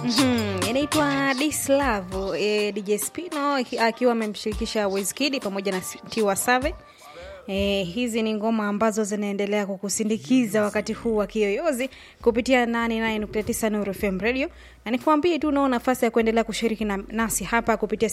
Mhm, inaitwa Dislavu e, DJ Spino aki- akiwa amemshirikisha Wizkid pamoja na Tiwa Save. E, hizi ni ngoma ambazo zinaendelea kukusindikiza wakati huu wa kiyoyozi kupitia 89.9 Nuru FM Radio, na nikwambie tu unao nafasi ya kuendelea kushiriki na, nasi hapa kupitia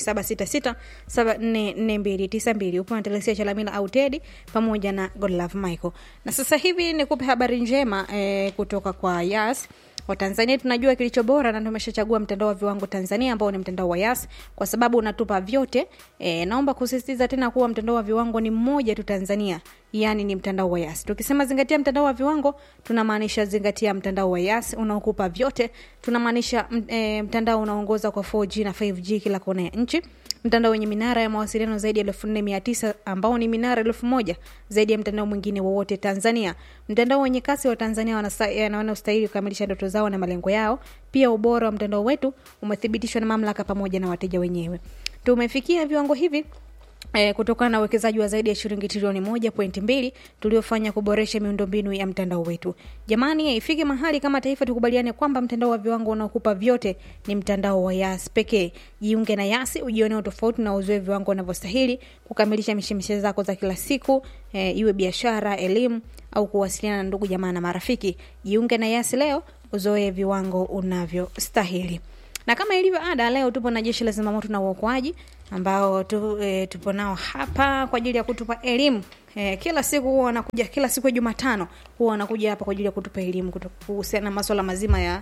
0766744292 upo na Telesia Chalamila au Tedi pamoja na Godlove Michael. Na sasa hivi nikupe habari njema e, kutoka kwa Yas Watanzania tunajua kilicho bora na tumeshachagua mtandao wa viwango Tanzania ambao ni mtandao wa Yas kwa sababu unatupa vyote. E, naomba kusisitiza tena kuwa mtandao wa viwango ni mmoja tu Tanzania, yani ni mtandao wa Yas. Tukisema zingatia mtandao wa viwango, tunamaanisha zingatia mtandao wa Yas unaokupa vyote. Tunamaanisha m- e, mtandao unaongoza kwa 4G na 5G kila kona ya nchi mtandao wenye minara ya mawasiliano zaidi ya elfu nne mia tisa ambao ni minara elfu moja zaidi ya mtandao mwingine wowote Tanzania. Mtandao wenye kasi wa Tanzania wanasta- eh, wanaostahili kukamilisha ndoto zao na malengo yao. Pia ubora wa mtandao wetu umethibitishwa na mamlaka pamoja na wateja wenyewe. Tumefikia viwango hivi E, kutokana na uwekezaji wa zaidi ya shilingi trilioni moja pointi mbili tuliofanya kuboresha miundombinu ya mtandao wetu. Jamani, ifike mahali kama taifa tukubaliane kwamba mtandao wa viwango unaokupa vyote ni mtandao wa Yas pekee. Jiunge na Yasi ujione utofauti na uzoe viwango unavyostahili kukamilisha mishemishe zako za kila siku, e, iwe biashara, elimu au kuwasiliana na ndugu jamaa na marafiki. Jiunge na Yasi leo uzoe viwango unavyostahili na kama ilivyo ada leo tupo na jeshi la zimamoto na uokoaji ambao tu, e, tupo nao hapa kwa ajili ya kutupa elimu e, kila siku huwa wanakuja kila siku ya jumatano huwa wanakuja hapa kwa ajili ya kutupa elimu kutu- kuhusiana na maswala mazima ya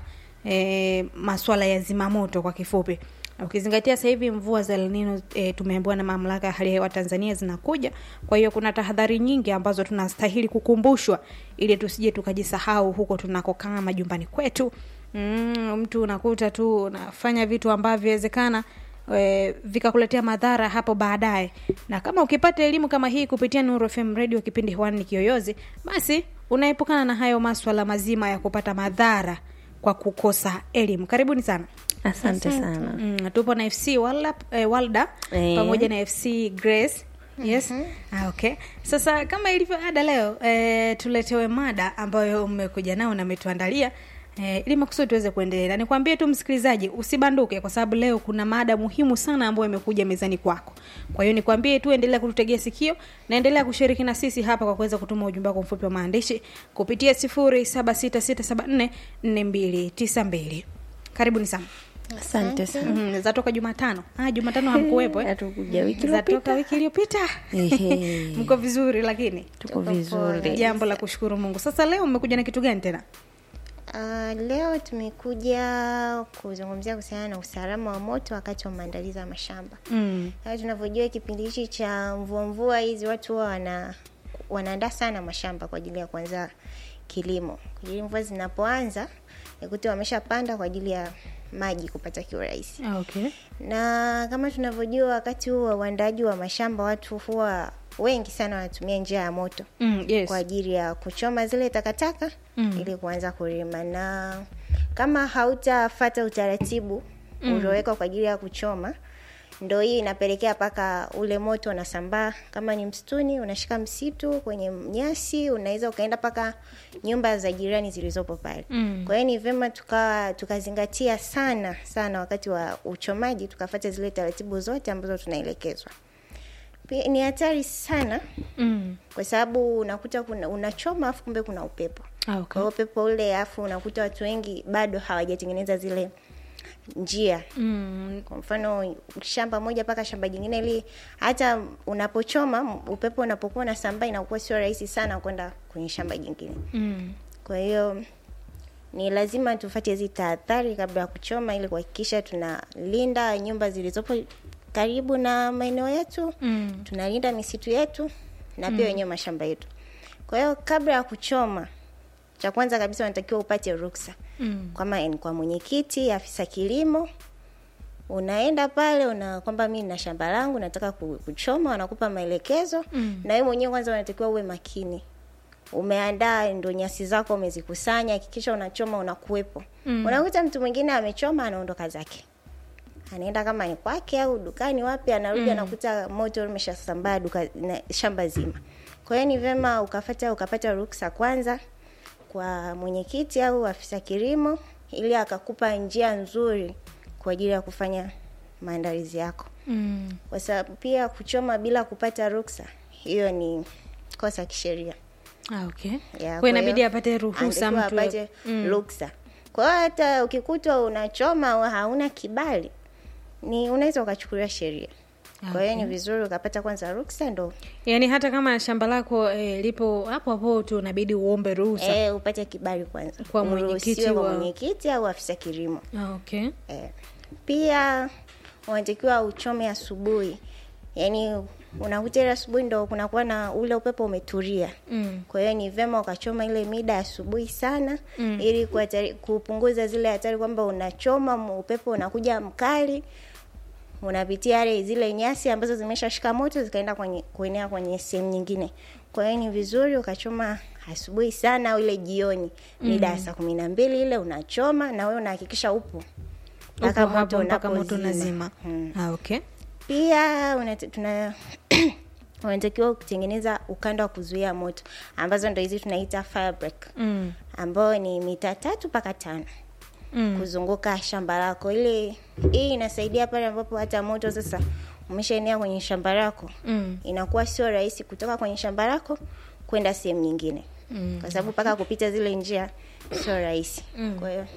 e, maswala ya zimamoto kwa kifupi ukizingatia sasa hivi mvua za El Nino e, tumeambiwa na mamlaka ya hali ya hewa Tanzania zinakuja. Kwa hiyo kuna tahadhari nyingi ambazo tunastahili kukumbushwa ili tusije tukajisahau huko tunakokaa majumbani kwetu. Mm, mtu unakuta tu unafanya vitu ambavyo inawezekana e, vikakuletea madhara hapo baadaye. Na kama ukipata elimu kama hii kupitia Nuru FM Radio kipindi hewani ni Kiyoyozi, basi unaepukana na hayo maswala mazima ya kupata madhara kwa kukosa elimu. Karibuni sana. Asante sana. Mm, tupo na FC Walda, eh, Walda Eh. pamoja na FC Grace. Yes. Ah, okay. Sasa kama ilivyo ada leo eh, tuletewe mada ambayo mmekuja nao na mmetuandalia eh, ili makusudi tuweze kuendelea. Na nikwambie tu msikilizaji, usibanduke kwa sababu leo kuna mada muhimu sana ambayo imekuja mezani kwako. Kwa hiyo nikwambie tu endelea kututegea sikio na endelea kushiriki na sisi hapa kwa kuweza kutuma ujumbe wako mfupi wa maandishi kupitia 0766744292. Karibuni sana. Asante sana. Mm, zatoka Jumatano. Ah, Jumatano hamkuwepo eh? Hatukuja wiki Zatoka iliyopita. wiki iliyopita. Ehe. Mko vizuri lakini. Tuko vizuri. Jambo la kushukuru Mungu. Sasa leo mmekuja na kitu gani tena? Uh, leo tumekuja kuzungumzia kuhusiana na usalama wa moto wakati wa maandalizi ya mashamba. Mm. Kama tunavyojua kipindi hichi cha mvua mvua hizi watu huwa wana wanaandaa sana mashamba kwa ajili ya kuanza kilimo. Kwa ajili mvua zinapoanza nikuti wameshapanda kwa ajili ya maji kupata kiurahisi. Ah, okay. Na kama tunavyojua wakati huu wa uandaaji wa mashamba watu huwa wengi sana wanatumia njia ya moto Mm, yes. kwa ajili ya kuchoma zile takataka Mm. ili kuanza kulima, na kama hautafata utaratibu uliowekwa kwa ajili ya kuchoma, ndo hii inapelekea mpaka ule moto unasambaa. Kama ni msituni, unashika msitu kwenye nyasi, unaweza ukaenda mpaka nyumba za jirani zilizopo pale. Mm. Kwa hiyo ni vyema tukawa tukazingatia sana sana wakati wa uchomaji, tukafata zile taratibu zote ambazo tunaelekezwa. Pia ni hatari sana Mm. kwa sababu unakuta kuna unachoma afu kumbe kuna upepo Ah, kwa okay. hiyo upepo ule afu unakuta watu wengi bado hawajatengeneza zile njia Mm. kwa mfano shamba moja mpaka shamba jingine ili hata unapochoma m- upepo unapokuwa unasambaa inakuwa sio rahisi sana kwenda kwenye shamba jingine Mm. kwa hiyo ni lazima tufate hizi tahadhari kabla ya kuchoma ili kuhakikisha tunalinda nyumba zilizopo karibu na maeneo yetu Mm. tunalinda misitu yetu na pia wenyewe mashamba yetu. Kwa hiyo kabla ya kuchoma, cha kwanza kabisa unatakiwa upate ruksa Mm. kwama ni kwa mwenyekiti, afisa kilimo. Unaenda pale una kwamba mimi na shamba langu nataka ku- kuchoma, wanakupa maelekezo Mm. na wewe mwenyewe kwanza unatakiwa uwe makini. Umeandaa ndo nyasi zako umezikusanya, hakikisha unachoma unakuwepo. Mm. Unakuta mtu mwingine amechoma anaondoka zake anaenda kama ni kwake au dukani wapi, anarudi anakuta moto umeshasambaa duka na shamba zima. Kwa hiyo ni vyema ukafata ukapata ruksa kwanza kwa mwenyekiti au afisa kilimo ili akakupa njia nzuri kwa ajili ya kufanya maandalizi yako mm. kwa sababu pia kuchoma bila kupata ruksa hiyo ni kosa kisheria ah, okay Ya, kwa kwa inabidi hiyo, apate ruhusa anatakiwa mtu apate ruksa kwa hiyo hata ukikutwa unachoma au hauna kibali ni unaweza ukachukuliwa sheria kwa hiyo ni vizuri ukapata kwanza ruksa ndo yaani hata kama shamba lako eh, lipo hapo hapo tu unabidi uombe ruhusa e, upate kibali kwanza Kwa mwenyekiti Uruhusiwe kwa wa- mwenyekiti au afisa kilimo ah, okay e. pia unatakiwa uchome asubuhi yaani unakuta ile asubuhi ndo kunakuwa na ule upepo umetulia mm. kwa hiyo ni vyema ukachoma ile mida ya asubuhi sana mm. ili kuhatari- kupunguza zile hatari kwamba unachoma m- upepo unakuja mkali unapitia yale zile nyasi ambazo zimeshashika moto zikaenda kwenye kuenea kwenye sehemu nyingine kwa hiyo ni vizuri ukachoma asubuhi sana au ile jioni mida ya saa kumi na mbili ile unachoma na wewe unahakikisha upo Upo hapo mpaka moto unapozima. unazima Mm. ah, okay pia unat- tuna unatakiwa kutengeneza ukanda wa kuzuia moto ambazo ndo hizi tunaita fire break mm. ambayo ni mita tatu mpaka tano Mm. kuzunguka shamba lako ili hii inasaidia pale ambapo hata moto sasa umeshaenea kwenye shamba lako Mm. inakuwa sio rahisi kutoka kwenye shamba lako kwenda sehemu nyingine Mm. kwa sababu mpaka kupita zile njia sio rahisi kwa hiyo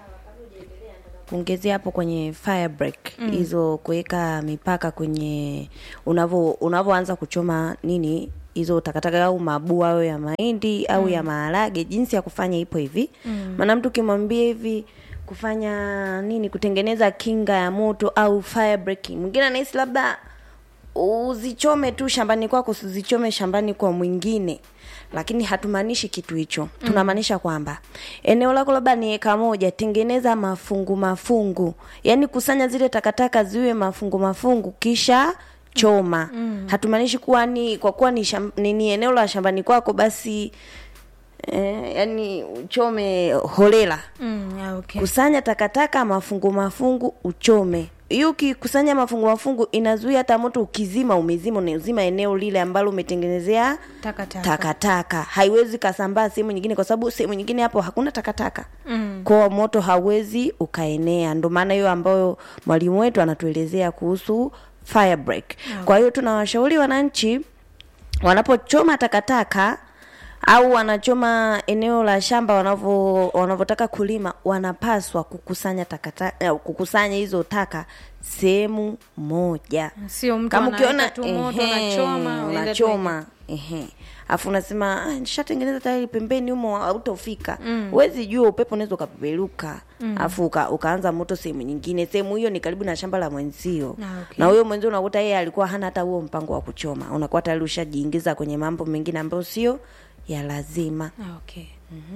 kuongezea hapo kwenye fire break hizo kuweka mipaka kwenye unavo unavoanza kuchoma nini hizo takataka au mabua au ya mahindi au ya maharage jinsi ya kufanya ipo hivi maana mtu ukimwambia hivi kufanya nini kutengeneza kinga ya moto au fire breaking mwingine anahisi labda uzichome tu shambani kwako usizichome shambani kwa mwingine lakini hatumaanishi kitu hicho tunamaanisha kwamba eneo lako labda ni eka moja tengeneza mafungu mafungu yaani kusanya zile takataka ziwe mafungu mafungu kisha choma mm. hatumaanishi kuwa ni kwa kuwa ni, sham, ni, ni eneo la shambani kwako basi eh, yani uchome holela Mm. ah, okay kusanya takataka mafungu mafungu uchome hiyo ukikusanya mafungu mafungu inazuia hata moto ukizima umezima unauzima eneo lile ambalo umetengenezea takataka takataka haiwezi kasambaa sehemu nyingine kwa sababu sehemu nyingine hapo hakuna takataka Mm. kwa moto hauwezi ukaenea ndo maana hiyo ambayo mwalimu wetu anatuelezea kuhusu fire break kwa hiyo tunawashauri wananchi wanapochoma takataka au wanachoma eneo la shamba wanavyo wanavyotaka kulima wanapaswa kukusanya takataka eh, kukusanya hizo taka sehemu moja sio mtu kama anaweka ukiona tu moto ehe, unachoma unaenda tu unachoma ehe afu unasema "Ah, nishatengeneza tayari pembeni humo hautofika huwezi jua upepo unaweza ukapeperuka afu uka, ukaanza moto sehemu nyingine sehemu hiyo ni karibu na shamba la mwenzio Ah, okay. na huyo mwenzio unakuta yeye alikuwa hana hata huo mpango wa kuchoma unakuwa tayari ushajiingiza kwenye mambo mengine ambayo sio ya lazima Ah, okay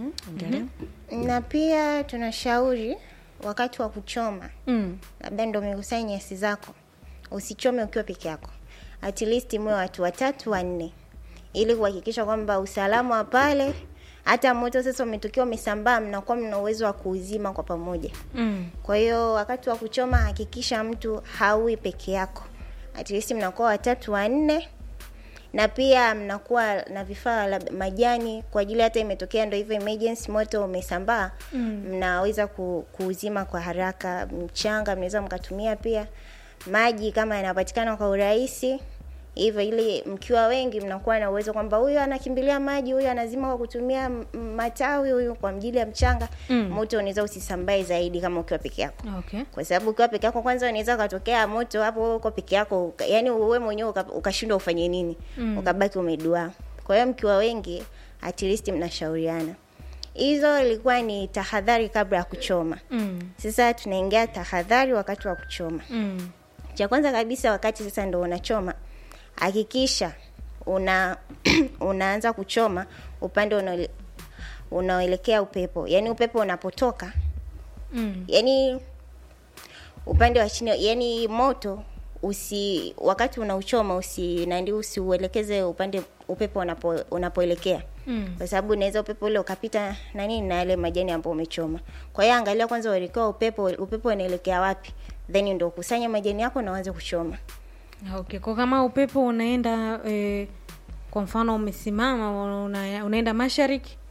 na pia tunashauri wakati wa kuchoma mm. labda ndo umekusanya nyasi zako usichome ukiwa peke yako at least mwe watu watatu wanne ili kuhakikisha kwamba usalama wa pale hata moto sasa umetokea umesambaa mnakuwa mna uwezo wa kuuzima kwa pamoja Mm. kwa hiyo wakati wa kuchoma hakikisha mtu haui peke yako at least mnakuwa watatu wanne na pia mnakuwa na vifaa labda majani kwa ajili hata imetokea ndo hivyo emergency moto umesambaa mm. mnaweza ku, kuuzima kwa haraka mchanga mnaweza mkatumia pia maji kama yanapatikana kwa urahisi hivyo ili mkiwa wengi mnakuwa na uwezo kwamba huyu anakimbilia maji huyu anazima kwa kutumia m- m- matawi huyu kwa ajili ya mchanga Mm. moto unaweza usisambae zaidi kama ukiwa peke yako okay kwa sababu ukiwa peke yako kwanza unaweza ukatokea moto hapo wewe uko peke yako uka, yani uwe mwenyewe uka- ukashindwa ufanye nini mm. ukabaki umeduaa kwa hiyo mkiwa wengi at least mnashauriana hizo ilikuwa ni tahadhari kabla ya kuchoma mm. sasa tunaingia tahadhari wakati wa kuchoma Mm. cha kwanza kabisa wakati sasa ndo unachoma hakikisha una unaanza kuchoma upande unaole- unaoelekea upepo yaani upepo unapotoka Mm. yani upande wa chini yani moto usi wakati unauchoma usi nandi usiuelekeze upande upepo unapo, unapoelekea Mm. kwa sababu unaweza upepo ule ukapita na nini na yale majani ambayo umechoma kwa hiyo angalia kwanza uelekeo wa upepo upepo unaelekea wapi then ndio kusanya majani yako na uanze kuchoma Ah, okay kwa kama upepo unaenda eh, kwa mfano umesimama una, unaenda mashariki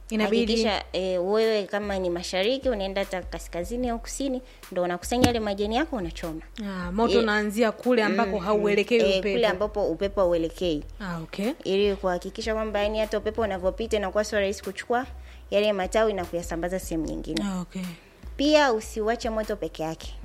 Inabidi- hakikisha e, wewe kama ni mashariki unaenda hata kaskazini au kusini ndo unakusanya yale majani yako unachoma Ah, moto Eh, unaanzia kule ambako hauelekei e, upepo. kule ambapo upepo hauelekei Ah, okay. ili kuhakikisha kwamba yani hata upepo unavyopita inakuwa sio rahisi kuchukua yale matawi na kuyasambaza sehemu nyingine Ah, okay. pia usiuache moto peke yake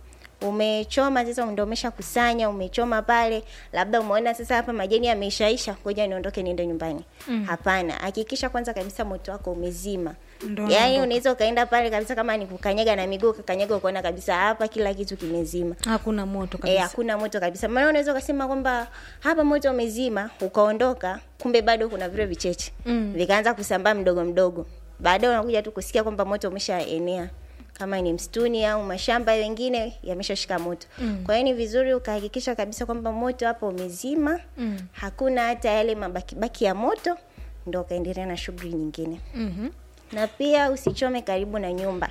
umechoma sasa ndo umeshakusanya umechoma pale labda umeona sasa hapa majani yameishaisha ngoja niondoke niende nyumbani mm. hapana hakikisha kwanza kabisa moto wako umezima Ndo yaani unaondoka. unaweza ukaenda pale kabisa kama ni kukanyaga na miguu ukakanyaga ukaona kabisa hapa kila kitu kimezima Hakuna moto Eh, kabisa. hakuna moto kabisa maana unaweza ukasema kwamba hapa moto umezima ukaondoka kumbe bado kuna vile vicheche Mm. vikaanza kusambaa mdogo mdogo baadaye unakuja tu kusikia kwamba moto umeshaenea kama ni msituni au mashamba wengine yameshashika moto mm. kwa hiyo ni vizuri ukahakikisha kabisa kwamba moto hapo umezima Mm. hakuna hata yale mabakibaki ya moto ndo ukaendelea na shughuli nyingine Mhm. na pia usichome karibu na nyumba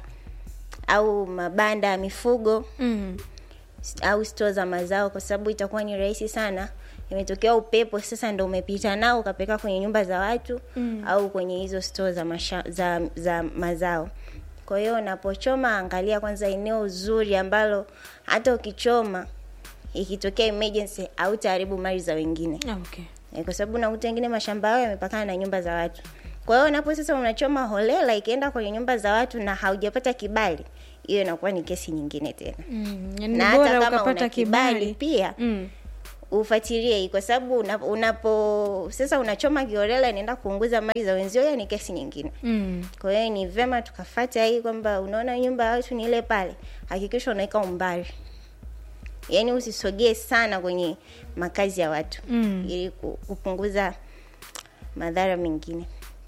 au mabanda ya mifugo Mm. au stoo za mazao kwa sababu itakuwa ni rahisi sana imetokea upepo sasa ndo umepita nao ukapeleka kwenye nyumba za watu mm. au kwenye hizo stoo za, masha, za, za mazao kwa hiyo unapochoma angalia kwanza eneo zuri ambalo hata ukichoma ikitokea emergency au taharibu mali za wengine Ah, okay. Eh, kwa sababu unakuta wengine mashamba yao yamepakana na nyumba za watu kwa hiyo unapo sasa unachoma holela ikienda kwenye nyumba za watu na haujapata kibali hiyo inakuwa ni kesi nyingine tena Mm. Yani na bora hata kama ukapata una kibali kibali. pia Mm. ufuatilie hii kwa sababu una- unapo sasa unachoma kiholela inaenda kuunguza mali za wenzio hiyo ni kesi nyingine Mm. kwa hiyo ni vema tukafata hii kwamba unaona nyumba ya watu ni ile pale hakikisha unaweka umbali yaani usisogee sana kwenye makazi ya watu Mm. ili ku- kupunguza madhara mengine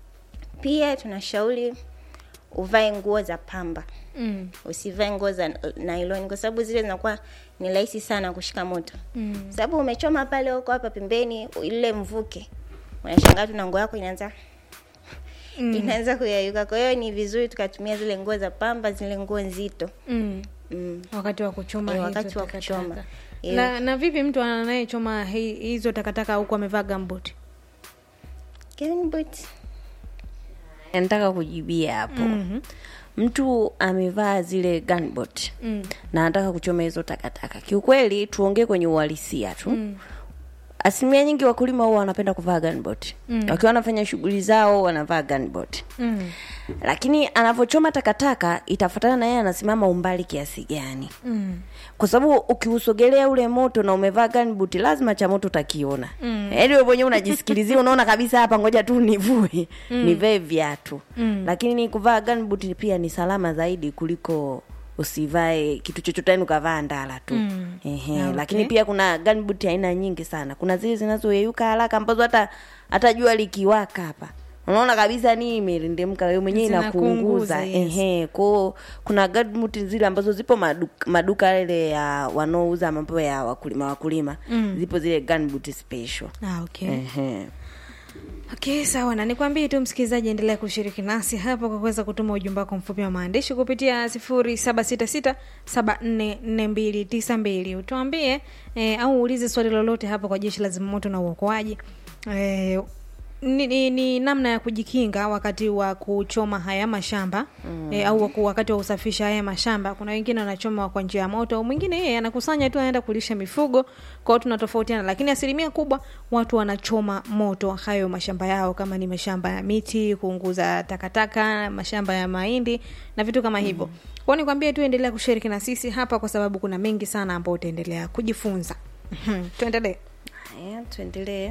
pia tunashauri uvae nguo za pamba Mm. usivae nguo za nylon kwa sababu zile zinakuwa ni rahisi sana kushika moto Mm. sababu umechoma pale huko hapa pembeni ile mvuke unashangaa tu na nguo yako inaanza Mm. inaanza kuyayuka kwa hiyo ni vizuri tukatumia zile nguo za pamba zile nguo nzito Mm. mm. wakati wa kuchoma Eh, hizo wakati wa takataka. kuchoma. Eh. na, na vipi mtu anayechoma hi- hizo takataka huku amevaa gambut Kevin Boot. nataka kujibia hapo Mhm. mtu amevaa zile gunboot Mm. na anataka kuchoma hizo takataka kiukweli tuongee kwenye uhalisia tu mm. asilimia nyingi wakulima huwa wanapenda kuvaa gunboot mm. wakiwa wanafanya shughuli zao wanavaa gunboot Mm. lakini anavyochoma takataka itafuatana na yeye anasimama umbali kiasi gani Mm. kwa sababu ukiusogelea ule moto na umevaa gunboot lazima cha moto utakiona mm. yaani wewe mwenyewe unajisikilizia unaona kabisa hapa ngoja tu nivue mm. nivae viatu mm. lakini kuvaa gunboot pia ni salama zaidi kuliko usivae kitu chochote yani ukavaa ndala tu Mm. Ehe, Ah, okay. lakini pia kuna gunboot aina nyingi sana kuna zile zinazoyeyuka haraka ambazo hata hata jua likiwaka hapa unaona kabisa ni imerindemka wewe mwenyewe Zinakuunguza, inakuunguza yes. ehe kwao kuna gunboot zile ambazo zipo maduka, maduka yale ya wanaouza mambo ya wakulima wakulima Mm. zipo zile gunboot special Ah, okay. ehe okay sawa na nikwambie tu msikilizaji endelea kushiriki nasi hapo kwa kuweza kutuma ujumbe wako mfupi wa maandishi kupitia sifuri saba sita sita saba nne nne mbili tisa mbili utuambie eh, au uulize swali lolote hapo kwa jeshi la zimamoto na uokoaji eh, ni, ni, ni namna ya kujikinga wakati wa kuchoma haya mashamba mm. e, au waku- wakati wa kusafisha haya mashamba kuna wengine wanachoma kwa njia ya moto mwingine yeye anakusanya tu anaenda kulisha mifugo kwao tunatofautiana lakini asilimia kubwa watu wanachoma moto hayo mashamba yao kama ni mashamba ya miti kuunguza takataka mashamba ya mahindi na vitu kama hivyo mm. kwao nikwambie tu endelea kushiriki na sisi hapa kwa sababu kuna mengi sana ambao utaendelea kujifunza Mhm. tuendelee haya tuendelee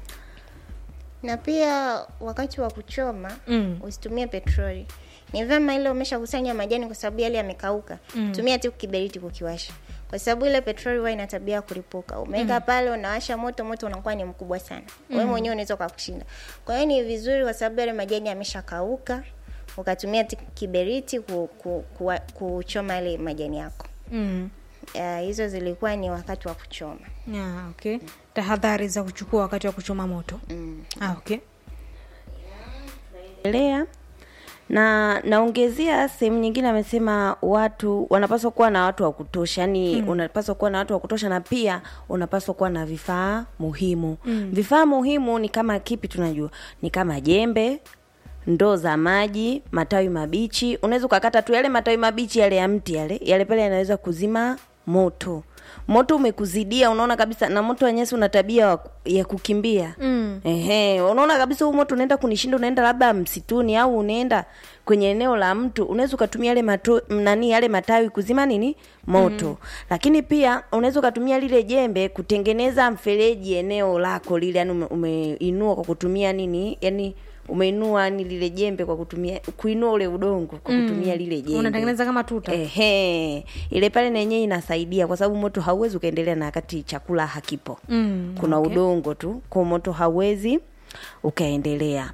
na pia wakati wa kuchoma Mm. usitumie petroli ni vyema ile umeshakusanya majani kwa sababu yale yamekauka mm. tumia tu kiberiti kukiwasha kwa sababu ile petroli huwa ina tabia ya kulipuka umeweka mm. pale unawasha moto moto unakuwa ni mkubwa sana mm. wewe mwenyewe unaweza ukakushinda kwa hiyo ni vizuri kwa sababu yale majani yameshakauka ukatumia ti- kiberiti ku, ku, ku, kuchoma yale majani yako mm. uh, hizo zilikuwa ni wakati wa kuchoma yeah, okay tahadhari za kuchukua wakati wa kuchoma moto mm. ah, okay endelea na naongezea sehemu nyingine amesema watu wanapaswa kuwa na watu wa kutosha yani mm. unapaswa kuwa na watu wa kutosha na pia unapaswa kuwa na vifaa muhimu mm. vifaa muhimu ni kama kipi tunajua ni kama jembe ndoo za maji matawi mabichi unaweza ukakata tu yale matawi mabichi yale ya mti yale yale pale yanaweza kuzima moto moto umekuzidia unaona kabisa na moto wa nyasi una tabia wa- ya kukimbia mm. ehe unaona kabisa huu moto unaenda kunishinda unaenda labda msituni au unaenda kwenye eneo la mtu unaweza ukatumia yale mato, nani yale matawi kuzima nini moto mm. lakini pia unaweza ukatumia lile jembe kutengeneza mfereji eneo lako lile yani ume, umeinua kwa kutumia nini yani umeinua ni lile jembe kwa kutumia kuinua ule udongo kwa kutumia lile jembe unatengeneza kama tuta Ehe, ile pale na yenyewe inasaidia kwa sababu moto hauwezi ukaendelea na wakati chakula hakipo. Mm, Kuna okay. udongo tu, kwa moto hauwezi ukaendelea.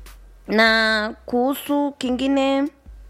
Na kuhusu kingine,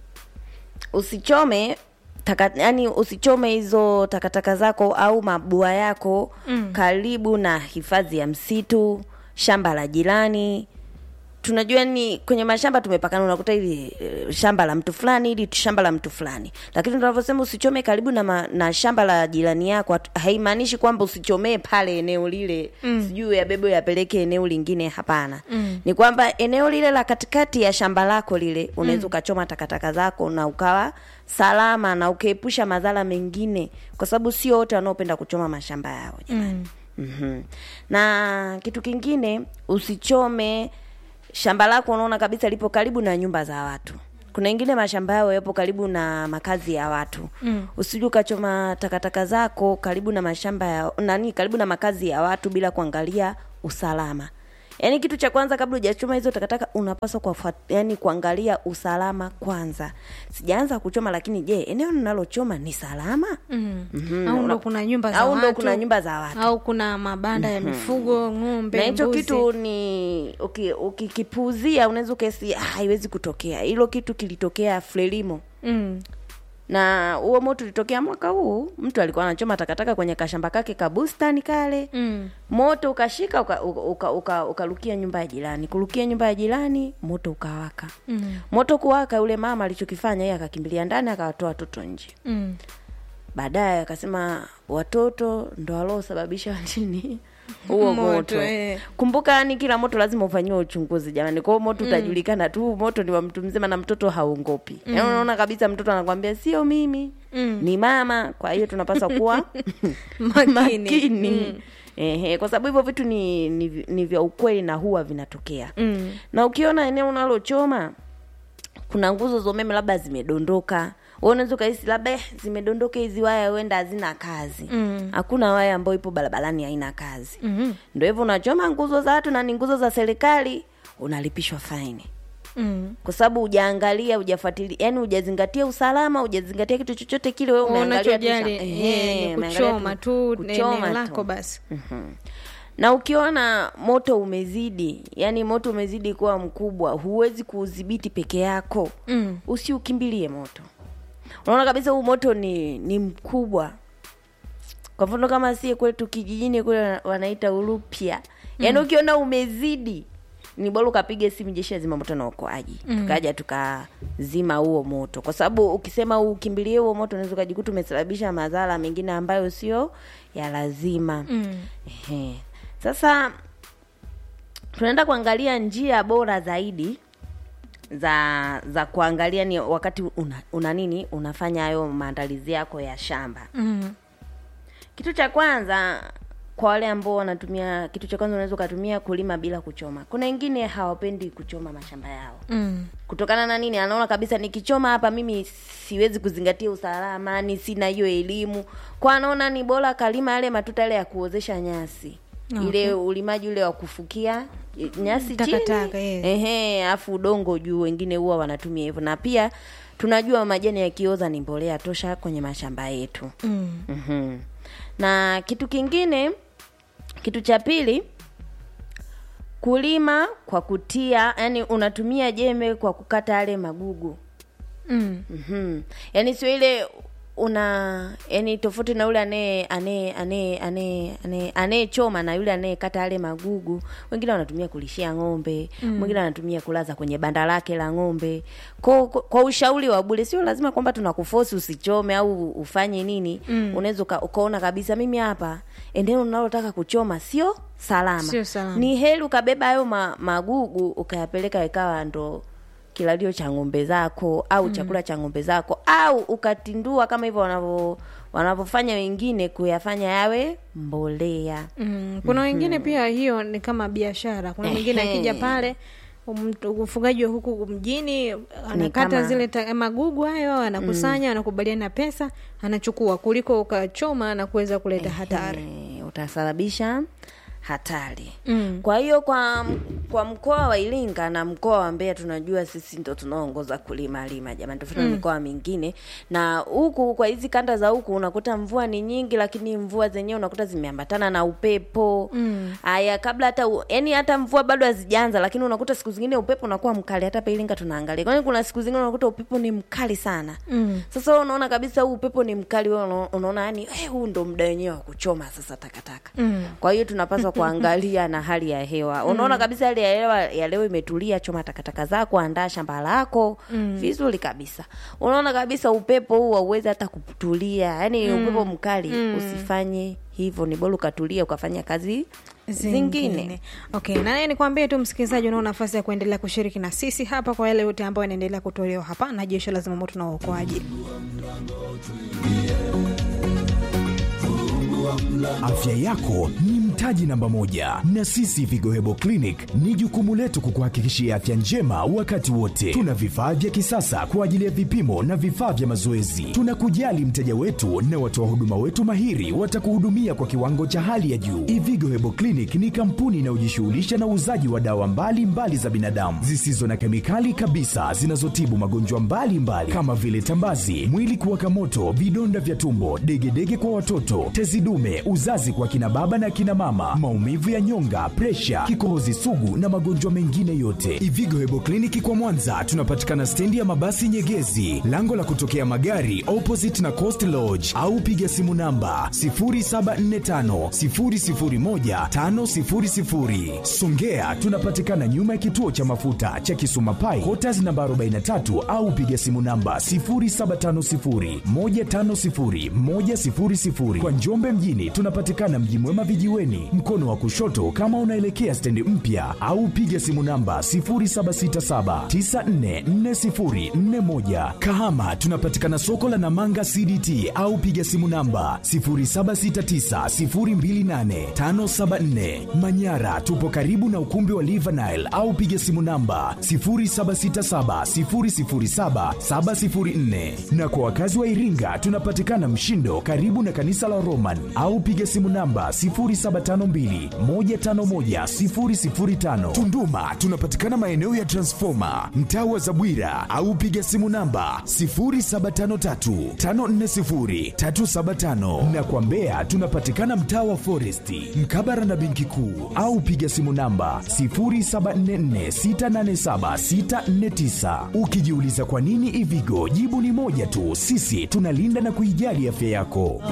usichome taka, yani usichome hizo takataka zako au mabua yako mm. karibu na hifadhi ya msitu, shamba la jirani tunajua ni kwenye mashamba tumepakana unakuta hili eh, shamba la mtu fulani hili shamba la mtu fulani lakini tunavyosema usichome karibu na, ma, na shamba la jirani yako hatu- haimaanishi kwamba usichomee pale eneo lile mm. sijui yabebe yapeleke eneo lingine hapana mm. ni kwamba eneo lile la katikati ya shamba lako lile unaweza ukachoma takataka zako na ukawa salama na ukaepusha madhara mengine kwa sababu sio wote wanaopenda kuchoma mashamba yao jamani mm. mm-hmm. na kitu kingine usichome shamba lako unaona kabisa lipo karibu na nyumba za watu kuna ingine mashamba yao yapo karibu na makazi ya watu mm. usije ukachoma takataka zako karibu na mashamba ya nani karibu na makazi ya watu bila kuangalia usalama yaani kitu cha kwanza kabla hujachoma hizo takataka unapaswa kufuat, yani kuangalia usalama kwanza sijaanza kuchoma lakini je eneo ninalochoma ni salama mm. Mhm. au ndo Una- kuna nyumba za au ndo watu kuna nyumba za watu au kuna mabanda ya mifugo ng'ombe na hicho mbuzi. kitu ni uki- ukikipuuzia unaweza ukesi haiwezi kutokea hilo kitu kilitokea frelimo mm. na huo moto ulitokea mwaka huu mtu alikuwa anachoma takataka kwenye kashamba kake kabustani kale Mm. moto ukashika ukalukia uka, uka, ukarukia nyumba ya jirani kurukia nyumba ya jirani moto ukawaka Mm. moto kuwaka yule mama alichokifanya yeye akakimbilia ndani akawatoa watoto nje Mm. baadaye akasema watoto ndo waliosababisha nini huo Moto, moto, eh. kumbuka yani kila moto lazima ufanyiwe uchunguzi jamani kwao moto utajulikana tu huu moto ni wa mtu mzima na mtoto haongopi mm. yaani unaona kabisa mtoto anakwambia sio mimi Mm. ni mama kwa hiyo tunapaswa kuwa Makini. makini Ehe, kwa sababu hivyo vitu ni, ni, ni vya ukweli na huwa vinatokea Mm. na ukiona eneo unalochoma kuna nguzo za umeme labda zimedondoka wewe unaweza ukahisi labda eh, zimedondoka hizi waya huenda hazina kazi Mm. hakuna waya ambayo ipo barabarani haina kazi Mhm. ndio hivyo unachoma nguzo za watu na ni nguzo za serikali unalipishwa faini Mm. kwa sababu hujaangalia hujafuatilia yani hujazingatia usalama hujazingatia kitu chochote kile wewe umeangalia tu unachojali sha- eh, Ehe, ni umeangalia kuchoma tu kuchoma eneo tu. lako basi Mhm. na ukiona moto umezidi yani moto umezidi kuwa mkubwa huwezi kuudhibiti peke yako Mm. usiukimbilie moto unaona kabisa huu moto ni ni mkubwa kwa mfano kama sie kwetu kijijini kule wana- wanaita urupya yaani ukiona umezidi ni bora ukapige simu jeshi la zimamoto na uokoaji tukaja tukazima huo moto kwa sababu ukisema ukimbilie huo moto unaweza ukajikuta umesababisha madhara mengine ambayo sio ya lazima Mm. Ehe. Sasa tunaenda kuangalia njia bora zaidi za za kuangalia ni wakati una, una nini unafanya hayo maandalizi yako ya shamba. Mm. Kitu cha kwanza kwa wale ambao wanatumia, kitu cha kwanza unaweza ukatumia kulima bila kuchoma. Kuna wengine hawapendi kuchoma mashamba yao Mm. kutokana na nini anaona kabisa nikichoma hapa mimi siwezi kuzingatia usalama ni sina hiyo elimu kwa anaona ni bora kalima yale matuta yale ya kuozesha nyasi Okay. ile ulimaji ule wa kufukia eh, nyasi Takataka, chini yes. ehe afu udongo juu wengine huwa wanatumia hivyo na pia tunajua majani yakioza ni mbolea tosha kwenye mashamba yetu Mm. mm na kitu kingine kitu cha pili kulima kwa kutia yani unatumia jembe kwa kukata yale magugu Mm. mm yani sio ile una yani tofauti na yule anaye anaye anaye anaye anaye- anayechoma na yule anayekata yale magugu wengine wanatumia kulishia ng'ombe mwingine anatumia kulaza kwenye banda lake la ng'ombe kwa, kwa, kwa ushauri wa bure sio lazima kwamba tunakufosi usichome au ufanye nini mm. unaweza uka, ukaona kabisa mimi hapa eneo unalotaka kuchoma sio salama Sio salama. ni heri ukabeba hayo ma, magugu ukayapeleka ikawa ndo kilalio cha ng'ombe zako au mm. chakula cha ng'ombe zako au ukatindua kama hivyo wanavyo wanavyofanya wengine kuyafanya yawe mbolea Mm, kuna wengine pia hiyo ni kama biashara. Kuna mwingine Ehe. akija pale mtu- mfugaji wa huku mjini anakata kama- zile ta, magugu hayo anakusanya, anakubaliana pesa, anachukua kuliko ukachoma na kuweza kuleta hatari. Eh, utasababisha hatari Mm. kwa hiyo kwa kwa mkoa wa Iringa na mkoa wa Mbeya tunajua sisi ndo tunaongoza kulima lima jamani, tofauti na mikoa mingine. Na huku kwa hizi kanda za huku unakuta mvua ni nyingi, lakini mvua zenyewe unakuta zimeambatana na upepo haya kabla hata u- yani hata mvua bado hazijaanza, lakini unakuta siku zingine upepo unakuwa mkali. Hata hapa Iringa tunaangalia, kwani kuna siku zingine unakuta upepo ni mkali sana Mm. sasa wewe unaona kabisa huu upepo ni mkali, wewe unaona- unaona yani eh, huu ndo muda wenyewe wa kuchoma sasa takataka. Mm. Kwa hiyo tunapaswa kuangalia na hali ya hewa. Unaona kabisa hali ya hewa ya leo imetulia, choma takataka zako, andaa shamba lako vizuri kabisa. Unaona kabisa upepo huu hauwezi hata kutulia, yani upepo mkali, usifanye hivyo. Ni bora ukatulia ukafanya kazi zingine. Okay, na naye nikwambie tu msikilizaji, unao nafasi ya kuendelea kushiriki na sisi hapa kwa yale yote ambayo yanaendelea kutolewa hapa na jeshi la zimamoto na uokoaji. Afya yako ni mtaji namba moja, na sisi Vigo Hebo Clinic ni jukumu letu kukuhakikishia afya njema wakati wote. Tuna vifaa vya kisasa kwa ajili ya vipimo na vifaa vya mazoezi. Tunakujali mteja wetu na watoa huduma wetu mahiri watakuhudumia kwa kiwango cha hali ya juu. Ivigo Hebo Clinic ni kampuni inayojishughulisha na uuzaji wa dawa mbalimbali mbali za binadamu zisizo na kemikali kabisa zinazotibu magonjwa mbalimbali kama vile tambazi, mwili kuwaka moto, vidonda vya tumbo, degedege kwa watoto, tezi dume, uzazi kwa kina baba na kina mama, maumivu ya nyonga, presha, kikohozi sugu na magonjwa mengine yote. Ivigo Hebo Kliniki kwa Mwanza tunapatikana stendi ya mabasi Nyegezi, lango la kutokea magari opposite na Coast Lodge, au piga simu namba 0745 001 500. Songea tunapatikana nyuma ya kituo cha mafuta cha Kisuma Pai, Quarters namba 43 au piga simu namba 0750 150 100. Kwa Njombe mjini tunapatikana Mji Mwema vijiweni, mkono wa kushoto kama unaelekea stendi mpya, au piga simu namba 0767 944041. Kahama tunapatikana soko la Namanga CDT au piga simu namba 0769028574. Manyara tupo karibu na ukumbi wa Livanile au piga simu namba 0767007704. Na kwa wakazi wa Iringa tunapatikana Mshindo karibu na kanisa la Roman au piga simu namba 0752151005. Tunduma tunapatikana maeneo ya Transformer mtaa wa Zabwira au piga simu namba 0753540375 na kwa Mbeya tunapatikana mtaa wa Foresti mkabara na benki kuu au piga simu namba 0744687649. Ukijiuliza kwa nini Ivigo, jibu ni moja tu, sisi tunalinda na kuijali afya yako.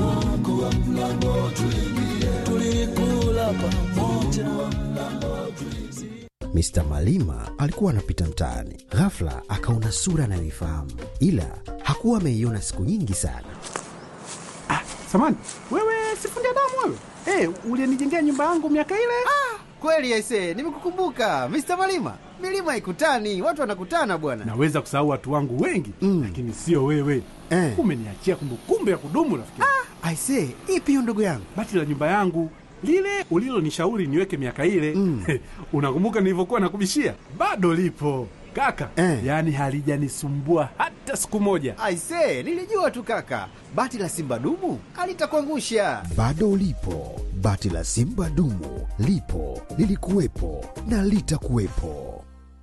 Mr. Malima alikuwa anapita mtaani, ghafla akaona sura anayoifahamu, ila hakuwa ameiona siku nyingi sana. Samani, wewe sifundi damu wewe? Eh, ulinijengea nyumba yangu miaka ile? Kweli aise, nimekukumbuka Mr. Malima. Milima ikutani, watu wanakutana bwana. Naweza kusahau watu wangu wengi Mm. lakini sio wewe. Eh. Umeniachia kumbukumbu ya kudumu rafiki. Aise, ipi hiyo ndugu yangu? Bati la nyumba yangu lile ulilonishauri niweke miaka ile Mm. unakumbuka nilivyokuwa nakubishia? Bado lipo kaka, Eh. yaani halijanisumbua hata siku moja. Aise, nilijua tu kaka, bati la simba dumu alitakuangusha. Bado lipo bati la Simba dumu, lipo lilikuwepo na litakuwepo.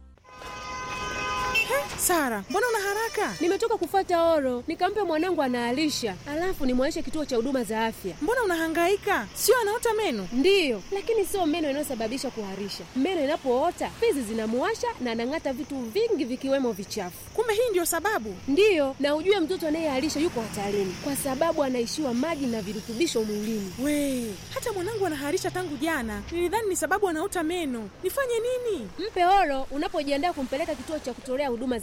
Sara, mbona una haraka? Nimetoka kufuata oro, nikampe mwanangu anaalisha, alafu nimwaishe kituo cha huduma za afya. Mbona unahangaika? Sio anaota meno? Ndiyo, lakini sio meno inayosababisha kuharisha. Meno inapoota fizi zinamuwasha na anang'ata vitu vingi vikiwemo vichafu. Kumbe hii ndio sababu. Ndiyo, na ujue mtoto anayeharisha yuko hatarini kwa sababu anaishiwa maji na virutubisho mwilini. We, hata mwanangu anaharisha tangu jana. Nilidhani ni sababu anaota meno. Nifanye nini? Mpe oro unapojiandaa kumpeleka kituo cha kutolea huduma za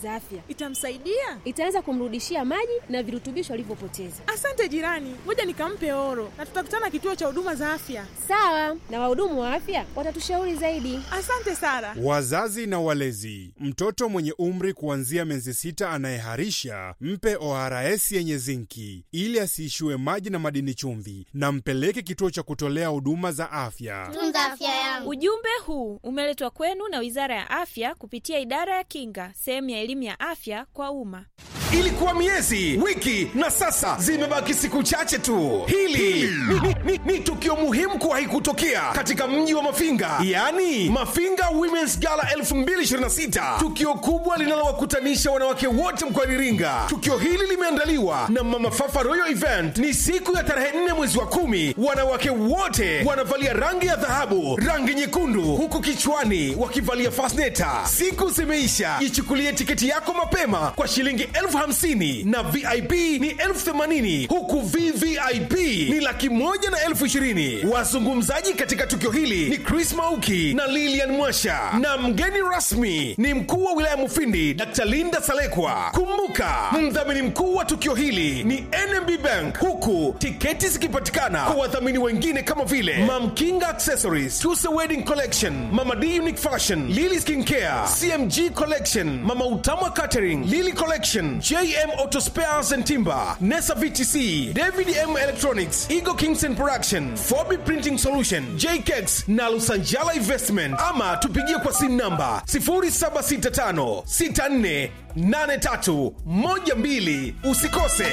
za afya. Itamsaidia? Itaanza kumrudishia maji na virutubisho alivyopoteza. Asante jirani, ngoja nikampe oro na tutakutana kituo cha huduma za afya. Sawa, na wahudumu wa afya watatushauri zaidi. Asante Sara. Wazazi na walezi, mtoto mwenye umri kuanzia miezi sita anayeharisha mpe ORS yenye zinki ili asiishiwe maji na madini chumvi, na mpeleke kituo cha kutolea huduma za afya. Tunza afya yangu. Ujumbe huu umeletwa kwenu na Wizara ya Afya kupitia Idara ya Kinga, sehemu ya elimu ya afya kwa umma. Ilikuwa miezi, wiki na sasa zimebaki siku chache tu. Hili ni, ni, ni, ni tukio muhimu kuwahi kutokea katika mji wa Mafinga, yaani Mafinga Women's Gala 2026, tukio kubwa linalowakutanisha wanawake wote mkoani Iringa. Tukio hili limeandaliwa na Mama Fafa Royal Event. Ni siku ya tarehe 4 mwezi wa kumi. Wanawake wote wanavalia rangi ya dhahabu, rangi nyekundu, huku kichwani wakivalia fasneta. Siku zimeisha, ichukulie tiketi yako mapema kwa shilingi elfu hamsini na vip ni elfu themanini huku vvip ni laki moja na elfu ishirini wazungumzaji katika tukio hili ni chris mauki na lilian mwasha na mgeni rasmi ni mkuu wa wilaya mufindi dr linda salekwa kumbuka mdhamini mkuu wa tukio hili ni nmb bank huku tiketi zikipatikana kwa wadhamini wengine kama vile mamkinga accessories tuse wedding collection mama d unique fashion lily skincare cmg collection mama utama catering lily collection JM Auto Spares and Timber, Nesa VTC, David M Electronics, Ego Kingston Production, Fobi Printing Solution, JKEX na Lusanjala Investment. Ama tupigie kwa simu namba 0765648312. Usikose.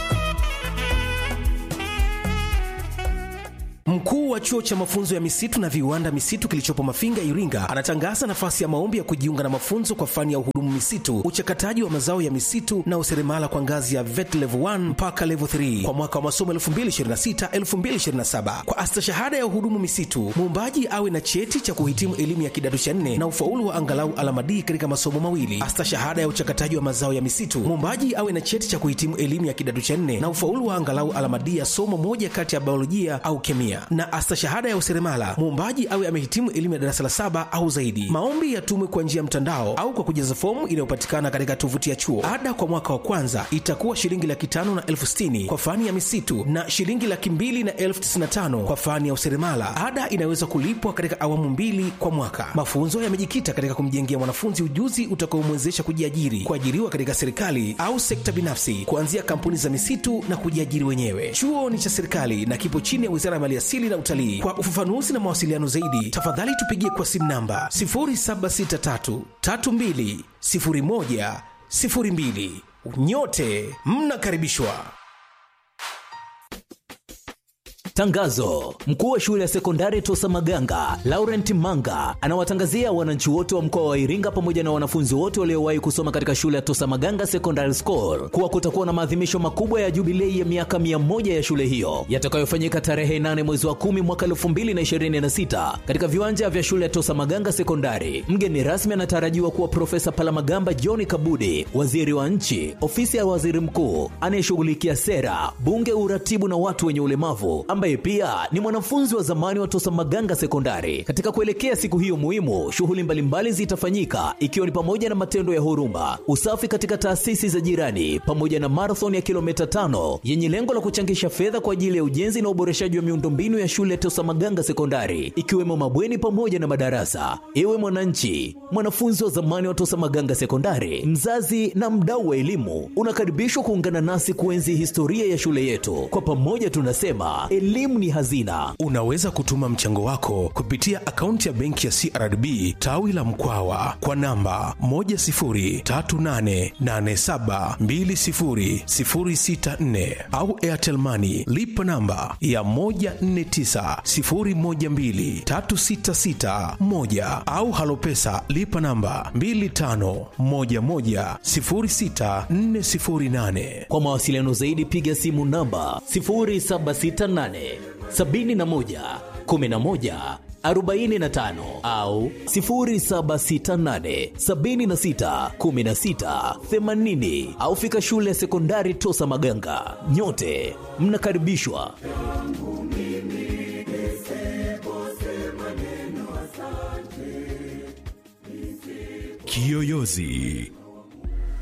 Mkuu wa chuo cha mafunzo ya misitu na viwanda misitu kilichopo Mafinga, Iringa, anatangaza nafasi ya maombi ya kujiunga na mafunzo kwa fani ya uhudumu misitu, uchakataji wa mazao ya misitu na useremala kwa ngazi ya VET level 1 mpaka level 3 kwa mwaka wa masomo 2026-2027. Kwa astashahada ya uhudumu misitu, muombaji awe na cheti cha kuhitimu elimu ya kidato cha nne na ufaulu wa angalau alama D katika masomo mawili. Astashahada ya uchakataji wa mazao ya misitu, muombaji awe na cheti cha kuhitimu elimu ya kidato cha nne na ufaulu wa angalau alama D ya somo moja kati ya biolojia au kemia na astashahada ya useremala muombaji awe amehitimu elimu ya darasa la saba au zaidi. Maombi yatumwe kwa njia ya mtandao au kwa kujaza fomu inayopatikana katika tovuti ya chuo. Ada kwa mwaka wa kwanza itakuwa shilingi laki tano na elfu sitini kwa fani ya misitu na shilingi laki mbili na elfu tisini na tano kwa fani ya useremala. Ada inaweza kulipwa katika awamu mbili kwa mwaka. Mafunzo yamejikita katika kumjengea mwanafunzi ujuzi utakaomwezesha kujiajiri, kuajiriwa katika serikali au sekta binafsi, kuanzia kampuni za misitu na kujiajiri wenyewe. Chuo ni cha serikali na kipo chini ya Wizara ya Maliasili na Utalii. Kwa ufafanuzi na mawasiliano zaidi, tafadhali tupigie kwa simu namba 0763320102. Nyote mnakaribishwa. Tangazo: mkuu wa shule ya sekondari Tosa Maganga Laurent Manga anawatangazia wananchi wote wa mkoa wa Iringa pamoja na wanafunzi wote waliowahi kusoma katika shule ya Tosa Maganga Secondary School kuwa kutakuwa na maadhimisho makubwa ya jubilei ya miaka mia moja ya shule hiyo yatakayofanyika tarehe 8 mwezi wa kumi mwaka 2026 katika viwanja vya shule ya Tosa Maganga Sekondari. Mgeni rasmi anatarajiwa kuwa Profesa Palamagamba John Kabudi, waziri wa nchi, ofisi ya waziri mkuu anayeshughulikia sera, bunge, uratibu na watu wenye ulemavu ambaye pia ni mwanafunzi wa zamani wa Tosa Maganga Sekondari. Katika kuelekea siku hiyo muhimu, shughuli mbalimbali zitafanyika ikiwa ni pamoja na matendo ya huruma, usafi katika taasisi za jirani, pamoja na marathon ya kilomita tano yenye lengo la kuchangisha fedha kwa ajili ya ujenzi na uboreshaji wa miundombinu ya shule ya Tosa Maganga Sekondari, ikiwemo mabweni pamoja na madarasa. Ewe mwananchi, mwanafunzi wa zamani wa Tosa Maganga Sekondari, mzazi na mdau wa elimu, unakaribishwa kuungana nasi kuenzi historia ya shule yetu. Kwa pamoja tunasema elimu ni hazina. Unaweza kutuma mchango wako kupitia akaunti ya benki ya CRDB tawi la Mkwawa kwa namba 10388720064 au Airtel Money lipa namba ya 1490123661 au Halopesa lipa namba 25110648. Kwa mawasiliano zaidi piga simu namba 0768 71 11 45 au 0768 76 16 80 au fika shule ya sekondari Tosa Maganga. Nyote mnakaribishwa. Kiyoyozi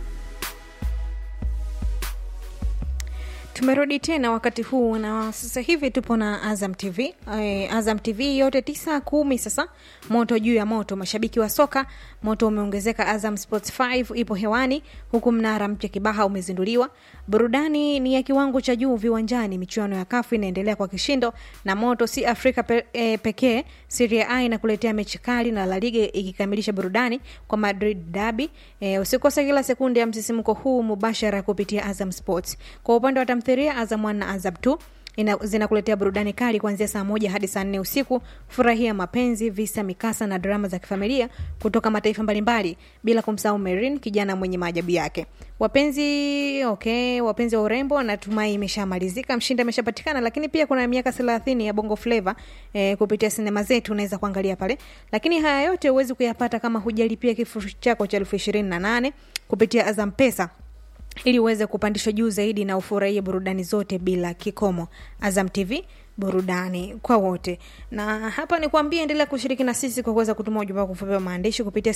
tumerudi tena wakati huu na sasa hivi tupo na azam tv e, azam tv yote tisa kumi sasa moto juu ya moto mashabiki wa soka moto umeongezeka azam sports 5 ipo hewani huku mnara mpya kibaha umezinduliwa burudani ni ya kiwango cha juu viwanjani michuano ya kafu inaendelea kwa kishindo na moto si afrika pe, e, pekee siria a inakuletea mechi kali na la liga ikikamilisha burudani kwa madrid dabi e, usikose kila sekunde ya msisimko huu mubashara kupitia azam sports kwa upande wa tamthiria azam 1 na azam 2 ina, zinakuletea burudani kali kuanzia saa moja hadi saa nne usiku furahia mapenzi visa mikasa na drama za kifamilia kutoka mataifa mbalimbali bila kumsahau merin kijana mwenye maajabu yake wapenzi okay wapenzi wa urembo natumai imeshamalizika mshindi ameshapatikana lakini pia kuna miaka thelathini ya bongo fleva eh, kupitia sinema zetu unaweza kuangalia pale lakini haya yote huwezi kuyapata kama hujalipia kifurushi chako cha elfu ishirini na nane kupitia azam pesa ili uweze kupandishwa juu zaidi na ufurahie burudani zote bila kikomo azam tv burudani kwa wote na hapa ni kuambia endelea kushiriki na sisi kwa kuweza kutuma ujumbe wako mfupi wa maandishi kupitia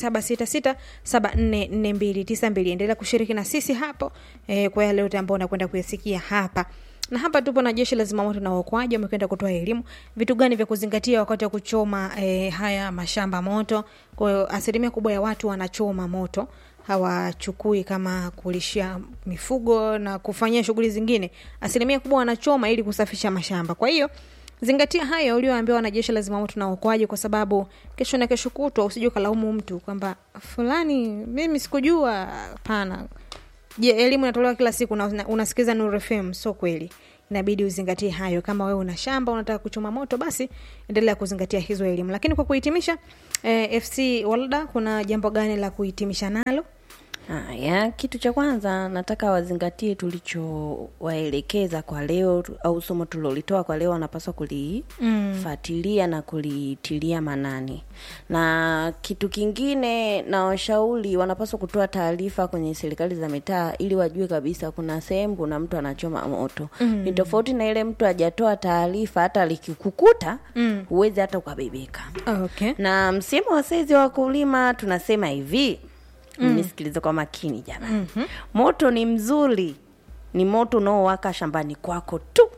0766744292 endelea kushiriki na sisi hapo eh, kwa yale yote ambao unakwenda kuyasikia hapa na hapa tupo na jeshi la zimamoto na uokoaji wamekwenda kutoa elimu vitu gani vya kuzingatia wakati wa kuchoma eh, haya mashamba moto kwa hiyo asilimia kubwa ya watu wanachoma moto hawachukui kama kulishia mifugo na kufanyia shughuli zingine asilimia kubwa wanachoma ili kusafisha mashamba kwa hiyo zingatia hayo ulioambiwa na jeshi la zimamoto na uokoaji kwa sababu kesho na kesho kutwa usije ukalaumu mtu kwamba fulani mimi sikujua hapana je elimu inatolewa kila siku na una- unasikiza Nuru FM sio kweli inabidi uzingatie hayo kama wewe una shamba unataka kuchoma moto basi endelea kuzingatia hizo elimu lakini kwa kuhitimisha eh, fc walda kuna jambo gani la kuhitimisha nalo Haya, kitu cha kwanza nataka wazingatie tulichowaelekeza kwa leo tu- au somo tulilolitoa kwa leo, wanapaswa kulifuatilia mm. na kulitilia manani. Na kitu kingine, na washauri wanapaswa kutoa taarifa kwenye serikali za mitaa ili wajue kabisa kuna sehemu kuna mtu anachoma moto Mm. ni tofauti na ile mtu hajatoa taarifa, hata likikukuta Mm. huwezi hata ukabebeka. okay. Na msimu wa saizi wa kulima tunasema hivi Mm. nisikilize kwa makini jamani Mhm. moto ni mzuri ni moto unaowaka shambani kwako tu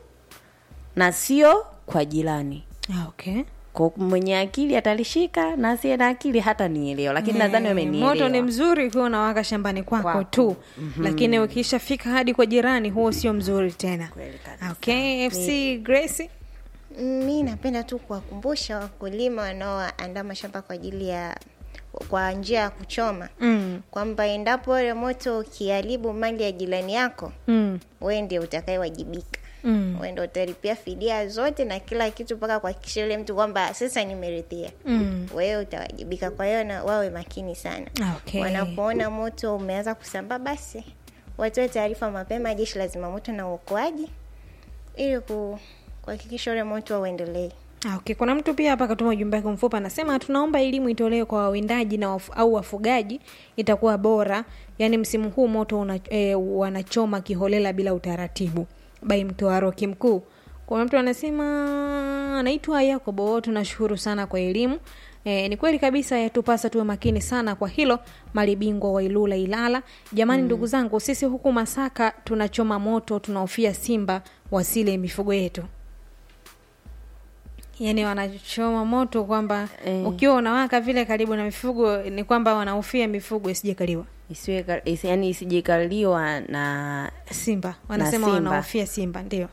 na sio kwa jirani Ah, okay. kwa mwenye akili atalishika na asiye na akili hata nielewa lakini Eh, nadhani wamenielewa moto ni mzuri ukiwa unawaka shambani kwako, Kwako. tu Mhm. lakini ukishafika hadi kwa jirani huo sio mzuri tena okay fc grace mi napenda tu kuwakumbusha wakulima wanaoandaa mashamba kwa ajili ya kwa njia ya kuchoma mm. kwamba endapo ule moto ukiharibu mali ya jirani yako Mm. wewe ndio utakayewajibika Mm. wewe ndio utalipia fidia zote na kila kitu mpaka kuhakikisha yule mtu kwamba sasa nimeridhia Mm. wewe utawajibika kwa hiyo na wawe makini sana Okay. wanapoona moto umeanza kusambaa basi watoe taarifa mapema jeshi la zimamoto na uokoaji ili ku- kuhakikisha ule moto uendelee Ah, okay. kuna mtu pia hapa katuma ujumbe wake mfupi anasema tunaomba elimu itolewe kwa wawindaji na wafu, au wafugaji itakuwa bora yaani msimu huu moto una, e, wanachoma kiholela bila utaratibu bai mtoaroki mkuu kuna mtu anasema anaitwa yakobo tunashukuru sana kwa elimu E, ni kweli kabisa yatupasa tuwe makini sana kwa hilo mali bingwa wa ilula ilala jamani Mm. ndugu zangu sisi huku masaka tunachoma moto tunahofia simba wasile mifugo yetu yani wanachoma moto kwamba Eh. ukiwa unawaka vile karibu na mifugo ni kwamba wanahofia mifugo isijakaliwa isiwe ka- isi, yani isijekaliwa na simba wanasema na simba. wanahofia simba ndio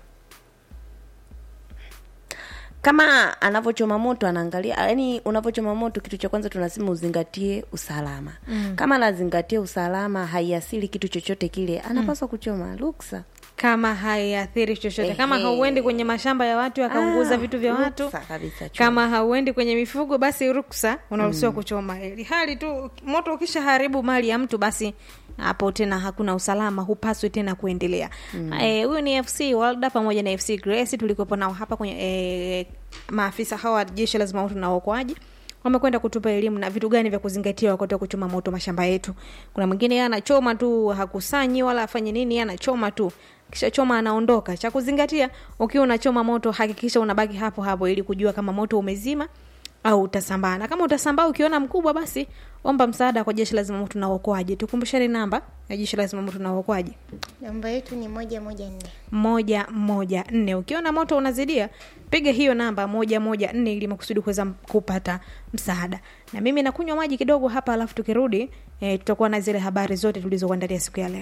kama anavyochoma moto anaangalia yani unavyochoma moto kitu cha kwanza tunasema uzingatie usalama Mm. kama anazingatia usalama haiasili kitu chochote kile anapaswa kuchoma ruksa kama haiathiri chochote kama Ehe. hauendi kwenye mashamba ya watu akaunguza Ah, vitu vya watu ruksa kabisa, choma. kama hauendi kwenye mifugo basi ruksa unaruhusiwa Mm. kuchoma ili hali tu moto ukisha haribu mali ya mtu basi hapo tena hakuna usalama hupaswi tena kuendelea Mm. Eh, huyu ni fc walda pamoja na fc grace tulikuwepo nao hapa kwenye eh, maafisa hawa wa jeshi la zimamoto na uokoaji wamekwenda kutupa elimu na vitu gani vya kuzingatia wakati wa kuchoma moto mashamba yetu kuna mwingine yeye anachoma tu hakusanyi wala afanye nini yeye anachoma tu kisha choma anaondoka cha kuzingatia ukiwa unachoma moto hakikisha unabaki hapo hapo ili kujua kama moto umezima au utasambaa na kama utasambaa ukiona mkubwa basi omba msaada kwa jeshi la zimamoto na uokoaji tukumbusheni namba ya jeshi la zimamoto na uokoaji namba yetu ni moja moja nne moja moja nne ukiona moto unazidia piga hiyo namba moja moja nne ili makusudi kuweza kupata msaada na mimi nakunywa maji kidogo hapa alafu tukirudi e, tutakuwa na zile habari zote tulizokuandalia siku ya leo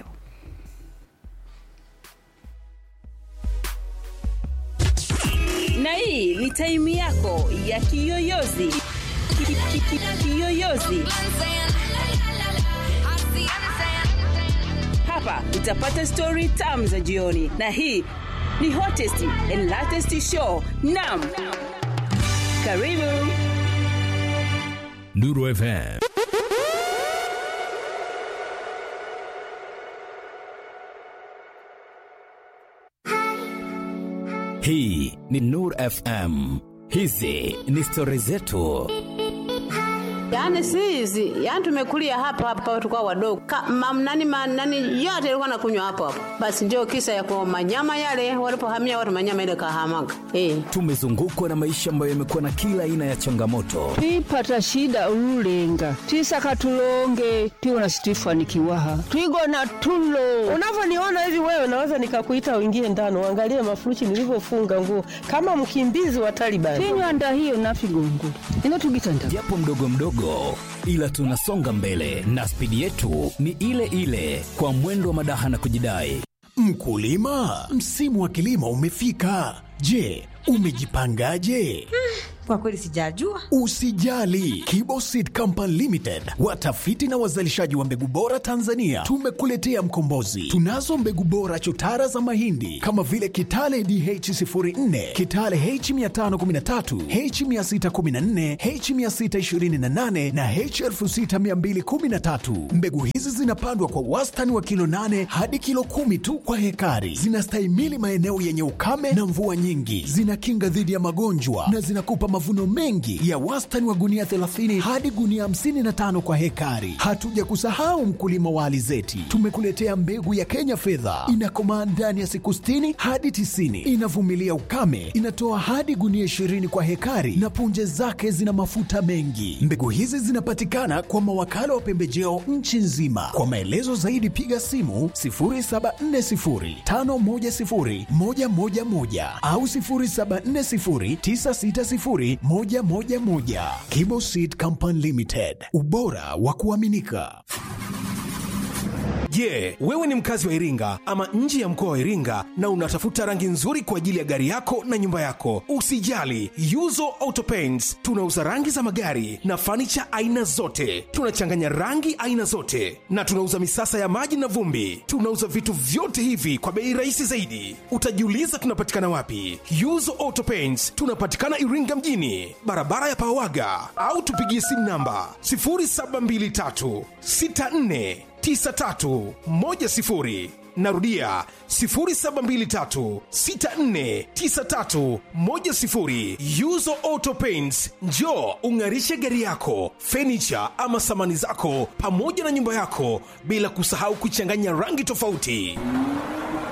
na hii ni taimu yako ya kiyoyozi Ki- ki- ki- kiyoyozi hapa utapata stori tam za jioni na hii ni hottest and latest show nam karibu Nuru FM. Hii ni Nur FM. Hizi ni stori zetu. Yaani si hizi, yaani tumekulia hapa hapa tukao wadogo. Ka, mam, nani, ma, nani yote ilikuwa nakunywa hapo hapo. Basi ndio kisa ya kwa manyama yale walipohamia watu manyama ile kahamaga. Eh. Tumezungukwa na maisha ambayo yamekuwa na kila aina ya changamoto, twipata shida ululenga twisaka tulonge tiwona situifanikiwaha twigona tulo unavyoniona hivi wewe naweza nikakuita uingie ndani uangalie mafuruchi nilivyofunga nguo kama mkimbizi wa Taliban. tinywanda hiyo nafigongo inotugitanda japo mdogo mdogo, ila tunasonga mbele na spidi yetu ni ile ile, kwa mwendo wa madaha na kujidai. Mkulima, msimu wa kilimo umefika. Je, umejipangaje? Kwa kweli sijajua. Usijali, Kibo Seed Company Limited, watafiti na wazalishaji wa mbegu bora Tanzania, tumekuletea mkombozi. Tunazo mbegu bora chotara za mahindi kama vile Kitale DH04, Kitale H513, H614, H628 na H6213. Mbegu hizi zinapandwa kwa wastani wa kilo 8 hadi kilo kumi tu kwa hekari. Zinastahimili maeneo yenye ukame na mvua nyingi, zinakinga dhidi ya magonjwa na zinakupa mavuno mengi ya wastani wa gunia 30 hadi gunia 55 kwa hekari. Hatuja kusahau mkulima wa alizeti, tumekuletea mbegu ya Kenya fedha, inakomaa ndani ya siku 60 hadi 90, inavumilia ukame, inatoa hadi gunia 20 kwa hekari na punje zake zina mafuta mengi. Mbegu hizi zinapatikana kwa mawakala wa pembejeo nchi nzima. Kwa maelezo zaidi piga simu 0740510111 au 0740960111. Kibo Seed Company Limited, ubora wa kuaminika. Je, wewe ni mkazi wa Iringa ama nje ya mkoa wa Iringa na unatafuta rangi nzuri kwa ajili ya gari yako na nyumba yako? Usijali, Yuzo Auto Paints tunauza rangi za magari na fanicha aina zote. Tunachanganya rangi aina zote na tunauza misasa ya maji na vumbi. Tunauza vitu vyote hivi kwa bei rahisi zaidi. Utajiuliza tunapatikana wapi? Yuzo Auto Paints tunapatikana Iringa mjini, barabara ya Pawaga, au tupigie simu namba 0723 64 9310 narudia 0723649310 yuzo auto paints njo ung'arishe gari yako fenicha ama samani zako pamoja na nyumba yako bila kusahau kuchanganya rangi tofauti